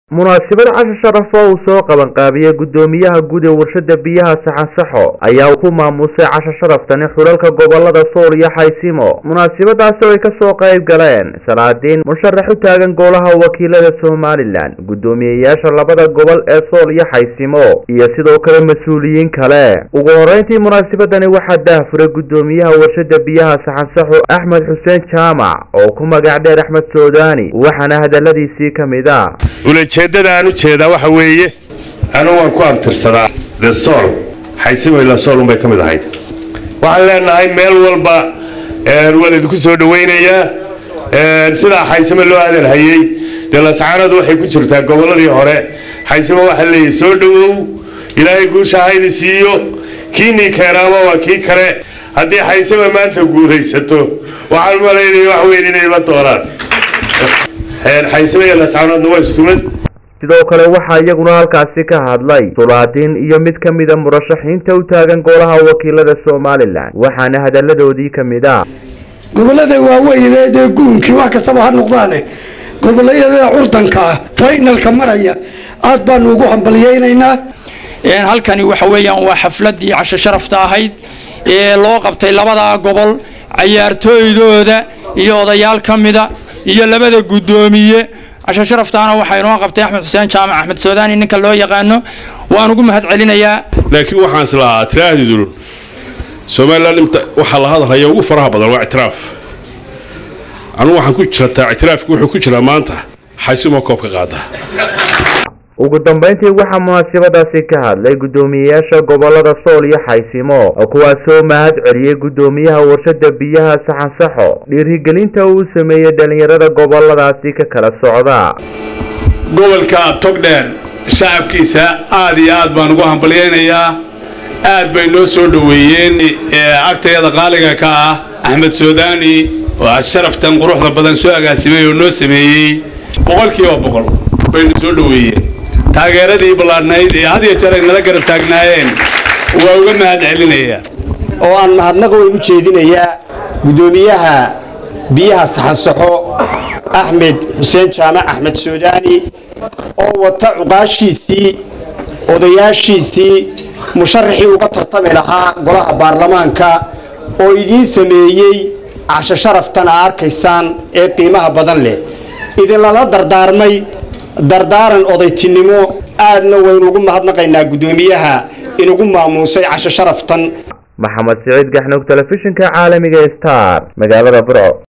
munaasabad casho sharaf oo uu soo qabanqaabiyey guddoomiyaha guud ee warshada biyaha saxansaxo ayaa ku maamusay casho sharaftani xulalka gobolada sool iyo xaysimo munaasabadaasi oo ay kasoo qayb galeen salaadiin musharax u taagan golaha wakiilada somalilan guddoomiyeyaasha labada gobol ee sool iyo xaysimo iyo sidoo kale mas-uuliyiin kale ugu horeyntii munaasabadani waxaa daahfuray guddoomiyaha warshada biyaha saxansaxo axmed xuseen jaamac oo ku magac dheer axmed soodani waxaana hadaladiisii ka mid a ulajeeddada aan u jeedaa waxa weeye anu waan ku abtirsadaa the sool xaysimo ila sool unbay ka mid ahayd waxaan leenahay meel walba waan idinku soo dhawaynayaa sidaa xaysimo loo hadalhayey dee lascaanadu waxay ku jirtaa gobolladii hore xaysimo waxaa leeyahy soo dhowow ilaahay guusha haydi siiyo kiinii keenaama waa kii kale haddii xaysimo maanta guulaysato waxaan malaynaya wax weyn inay la doonaan xaysimo iyo lascaanoodna waa isku mid sidoo kale waxaa iyaguna halkaasi ka hadlay sulaadiin iyo mid ka mida murashaxiinta u taagan golaha wakiilada somalilan waxaana hadaladoodii ka mid a gobolada waaweynee dee guunkii wax kastaba ha noqdaane gobolayada curdanka ah faynalka maraya aad baanu ugu hambalyaynaynaa halkani waxa weeyaan waa xafladii casho sharafta ahayd ee loo qabtay labada gobol cayaartooydooda iyo odayaal ka mida iyo labada guddoomiye casho sharaftaana waxaa inoo qabtay axmed xuseen jaamac axmed soodani ninka loo yaqaano waan ugu mahad celinayaa laakiin waxaan islahaa tiraahdiidun somalilan waxaa la hadalhaya ugu faraha badan waa ictiraaf anugu waxaan ku jirataa ictiraafki wuxuu ku jiraa maanta xaysimo koob ka qaada ugu dambeyntii waxaa munaasabadaasi ka hadlay guddoomiyeyaasha gobolada sool iyo xaysimo kuwaasoo mahad celiyey guddoomiyaha warshada biyaha saxansaxo dhiirigelinta uu sameeyey dhalinyarada goboladaasi ka kala socda gobolka togdheer shacabkiisa aad iyo aad baan ugu hambalyaynayaa aad bay noo soo dhoweeyeen agtayada qaaliga ka ah axmed soodani oo sharaftan quruxda badan soo agaasimay oo noo sameeyey boqolkiiba boqol baynu soo dhoweeyeen taageeradii ballaadhnayd ee had iyo jeer ay nala garab taagnaayeen waa uga mahad celinayaa oo aan mahadnaqa weyn u jeedinayaa guddoomiyaha biyaha saxansaxo axmed xuseen jaamac axmed soodani oo wata cuqaashiisii odayaashiisii musharaxii uga tartami lahaa golaha baarlamaanka oo idiin sameeyey casho sharaftan aa arkaysaan ee qiimaha badan leh idinlala dardaarmay dardaaran odaytinimo aadna waynu ugu mahadnaqaynaa guddoomiyaha inugu maamuusay casho sharaftan maxamed siciid gaxnuug telefishinka caalamiga star magaalada burco